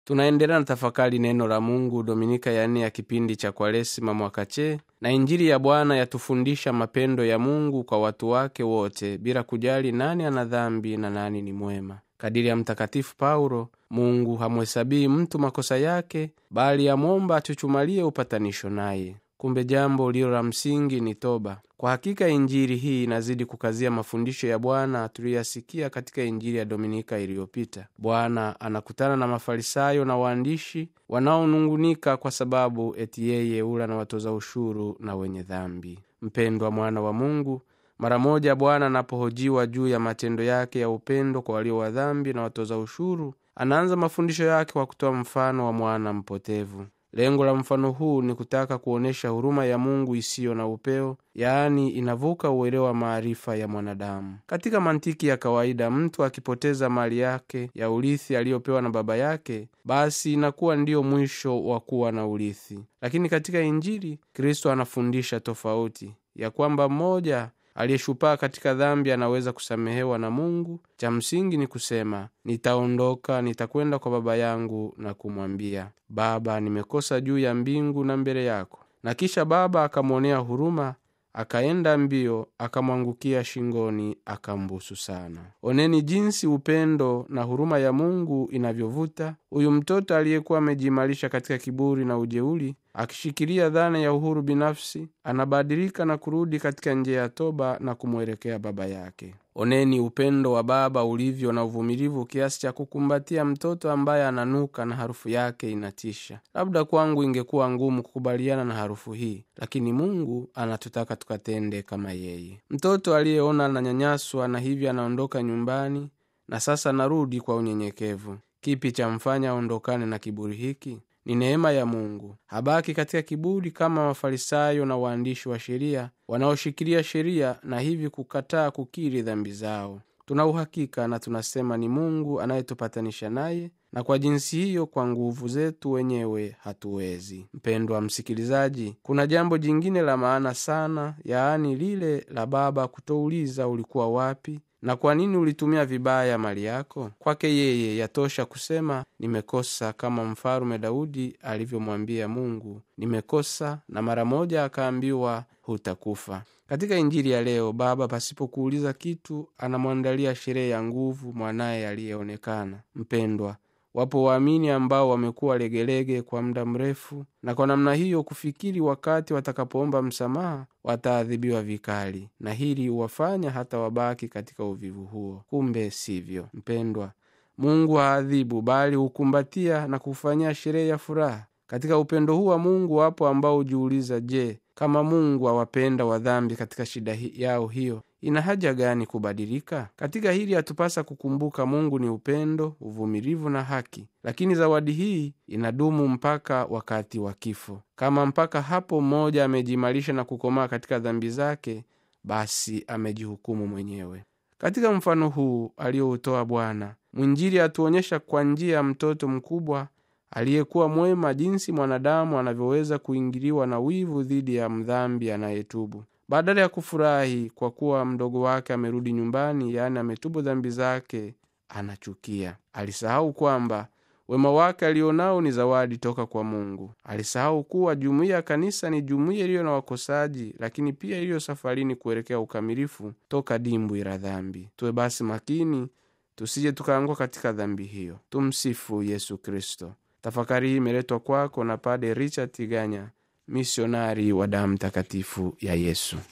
tunaendelea na tafakari neno la mungu dominika ya nne ya kipindi cha kwaresima mwaka che na injili ya bwana yatufundisha mapendo ya mungu kwa watu wake wote bila kujali nani ana dhambi na nani ni mwema kadiri ya mtakatifu paulo mungu hamhesabii mtu makosa yake bali amwomba atuchumalie upatanisho naye kumbe jambo lilo la msingi ni toba kwa hakika injili hii inazidi kukazia mafundisho ya bwana tuliyoyasikia katika injili ya dominika iliyopita bwana anakutana na mafarisayo na waandishi wanaonungunika kwa sababu eti yeye ula na watoza ushuru na wenye dhambi mpendwa mwana wa mungu mara moja bwana anapohojiwa juu ya matendo yake ya upendo kwa walio wa dhambi na watoza ushuru anaanza mafundisho yake kwa kutoa mfano wa mwana mpotevu lengo la mfano huu ni kutaka kuonyesha huruma ya mungu isiyo na upeo yaani inavuka uelewa wa maarifa ya mwanadamu katika mantiki ya kawaida mtu akipoteza mali yake ya urithi aliyopewa na baba yake basi inakuwa ndiyo mwisho wa kuwa na urithi lakini katika injili kristo anafundisha tofauti ya kwamba mmoja aliyeshupaa katika dhambi anaweza kusamehewa na mungu cha msingi ni kusema nitaondoka nitakwenda kwa baba yangu na kumwambia baba nimekosa juu ya mbingu na mbele yako na kisha baba akamwonea huruma akaenda mbio akamwangukia shingoni akambusu sana oneni jinsi upendo na huruma ya mungu inavyovuta huyu mtoto aliyekuwa amejiimarisha katika kiburi na ujeuli akishikilia dhana ya uhuru binafsi anabadilika na kurudi katika njia ya toba na kumwelekea baba yake oneni upendo wa baba ulivyo na uvumilivu kiasi cha kukumbatia mtoto ambaye ananuka na harufu yake inatisha labda kwangu ingekuwa ngumu kukubaliana na harufu hii lakini mungu anatutaka tukatende kama yeye mtoto aliyeona ananyanyaswa na hivyo anaondoka nyumbani na sasa narudi kwa unyenyekevu kipi cha mfanya aondokane na kiburi hiki ni neema ya mungu habaki katika kiburi kama mafarisayo na waandishi wa sheria wanaoshikilia sheria na hivi kukataa kukiri dhambi zao tuna uhakika na tunasema ni mungu anayetupatanisha naye na kwa jinsi hiyo kwa nguvu zetu wenyewe hatuwezi mpendwa msikilizaji kuna jambo jingine la maana sana yaani lile la baba kutouliza ulikuwa wapi na kwa nini ulitumia vibaya mali yako kwake yeye yatosha kusema nimekosa kama mfalume daudi alivyomwambia mungu nimekosa na mara moja akaambiwa hutakufa katika injili ya leo baba pasipokuuliza kitu anamwandalia sherehe ya nguvu mwanaye aliyeonekana mpendwa wapo waamini ambao wamekuwa legelege kwa muda mrefu na kwa namna hiyo kufikiri wakati watakapoomba msamaha wataadhibiwa vikali na hili huwafanya hata wabaki katika uvivu huo kumbe sivyo mpendwa mungu haadhibu bali hukumbatia na kufanyia sherehe ya furaha katika upendo huu wa mungu wapo ambao hujiuliza je kama mungu awapenda wadhambi katika shida hi yao hiyo ina haja gani kubadilika katika hili hatupasa kukumbuka mungu ni upendo uvumilivu na haki lakini zawadi hii inadumu mpaka wakati wa kifo kama mpaka hapo mmoja amejiimarisha na kukomaa katika dhambi zake basi amejihukumu mwenyewe katika mfano huu aliyoutoa bwana mwinjili atuonyesha kwa njia ya mtoto mkubwa aliyekuwa mwema jinsi mwanadamu anavyoweza kuingiliwa na wivu dhidi ya mdhambi anayetubu badala ya kufurahi kwa kuwa mdogo wake amerudi nyumbani yaani ametubu dhambi zake anachukia alisahau kwamba wema wake alionao ni zawadi toka kwa mungu alisahau kuwa jumuiya ya kanisa ni jumuiya iliyo na wakosaji lakini pia iliyo safarini kuelekea ukamilifu toka dimbwi la dhambi tuwe basi makini tusije tukaangua katika dhambi hiyo tumsifu yesu kristo tafakari hii imeletwa kwako na pade richard tiganya misionari wa damu takatifu ya yesu